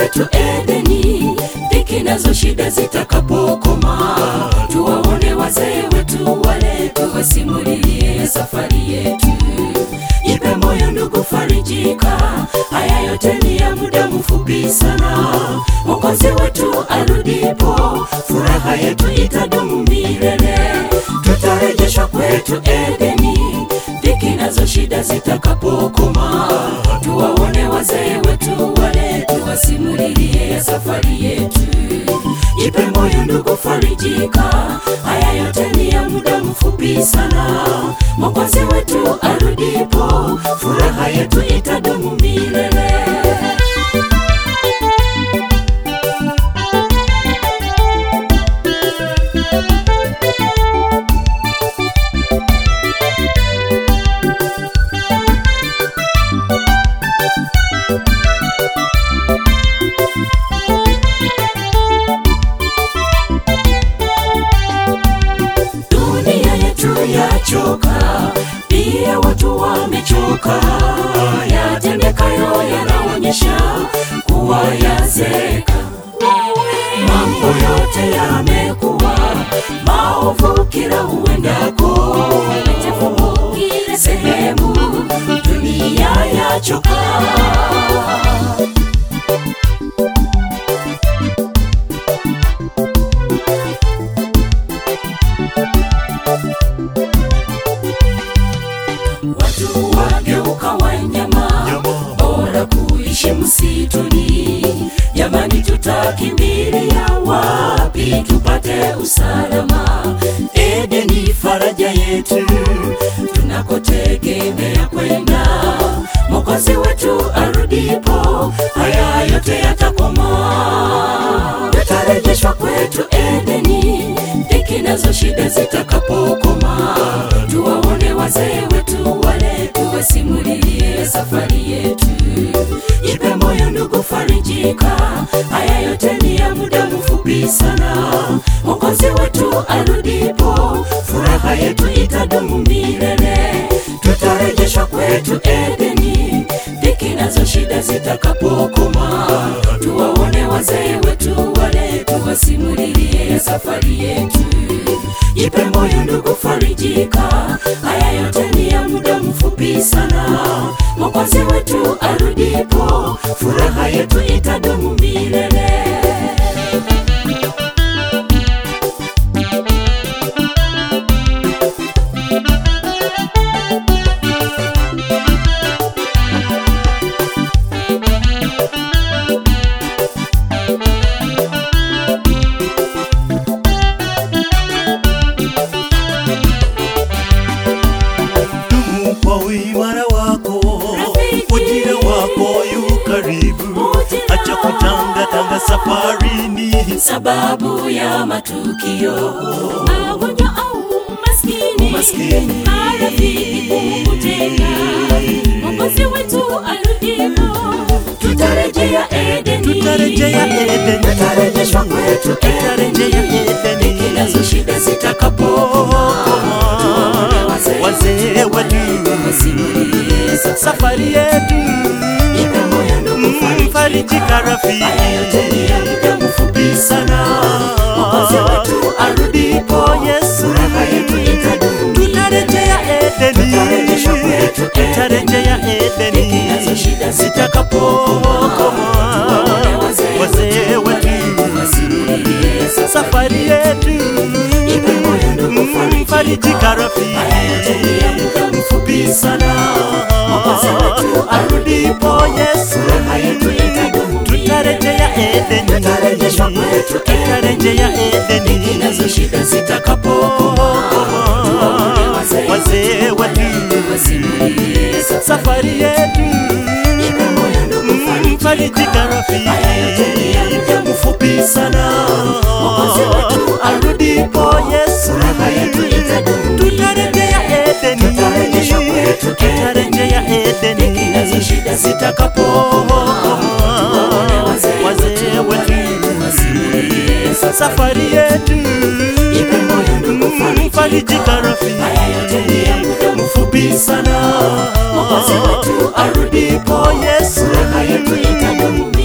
kwetu Edeni, dhiki nazo shida zitakapokoma, tuwaone wazee wetu wale, tuwasimulie safari yetu. Jipe moyo ndugu, farijika, haya yote ni ya muda mfupi sana. Mwokozi wetu arudipo, furaha yetu itadumu milele, tutarejeshwa kwetu Edeni, dhiki nazo shida zitakapokoma, tuwaone wazee wetu wale, tuwasimulie safari yetu. Jipe moyo ndugu, farijika, haya yote ni ya muda mfupi sana. Mwokozi wetu arudipo, furaha yetu itadumu milele. Dunia yetu yachoka, pia watu wamechoka. Yatendekayo yanaonyesha kuwa yazeka. Mambo yote yamekuwa maovu kila uendako, kila sehemu dunia yachoka. Watu wageuka wanyama, bora kuishi msituni. Jamani, tutakimbilia wapi tupate usalama? Edeni faraja yetu, tunakotegemea kwenda. Mwokozi wetu arudipo, haya yote yatakoma, tutarejeshwa kwetu Edeni, dhiki nazo shida zitakapokoma, tuwaone wazee wetu wale, tuwasimulie safari yetu. Jipe moyo ndugu, farijika, haya yote ni ya muda mfupi sana. Mwokozi wetu arudipo, furaha yetu itadumu milele, tutarejeshwa kwetu Edeni, dhiki nazo shida zitakapokoma, tuwaone wazee wetu wale, tuwasimulie safari yetu. Jipe moyo ndugu, farijika, haya yote ni ya muda mfupi sana. Mwokozi wetu arudipo, furaha yetu itadumu milele. Dumu kwa uimara wako, Rafiki. ujira wako yu karibu, Ujira. acha kutangatanga safarini. sababu ya matukio magonjwa au maskini, Umaskini. marafiki kukuteka. Mwokozi wetu arudipo, tutarejea Edeni, Tutarejea Edeni. tutarejeshwa kwetu Tutarejea Edeni, Edeni. dhiki nazo shida zitakapokoma, tuwaone wazee Wazee wetu, wasimulie safari yetu Jipe moyo ndugu, Mm, farijika. farijika rafiki. Haya yote ni ya muda mfupi sana. Mwokozi wetu arudipo, Yesu. furaha yetu itadumu Tutarejea milele. Edeni. Tutarejeshwa kwetu Tutarejea Edeni. Dhiki nazo shida Zitakapokoma, tuwaone wazee wazee wetu, wasimulie safari yetu Jipe moyo ndugu, Mm, farijika. farijika rafiki. Haya yote ni ya muda mfupi sana. Mwokozi wetu arudipo Yesu, furaha yetu itadumu tutarejea Edeni, Tutarejeshwa kwetu tutarejea Edeni, nazo shida zitakapokoma, tuwaone wazee wazee wetu, wasimulie safari yetu Jipe moyo ndugu, Mm, farijika. farijika rafiki. Haya yote ni ya muda mfupi sana. Mwokozi wetu arudipo Yesu, furaha yetu itadumu tutarejea Edeni, Tutarejeshwa kwetu tutarejea Edeni, nazo shida zitakapokoma, tuwaone wazee wazee wetu, wasimulie safari yetu Jipe moyo ndugu, farijika. farijika rafiki. Haya yote ni ya muda mfupi sana. Mwokozi wetu arudipo, Yesu, furaha yetu itadumu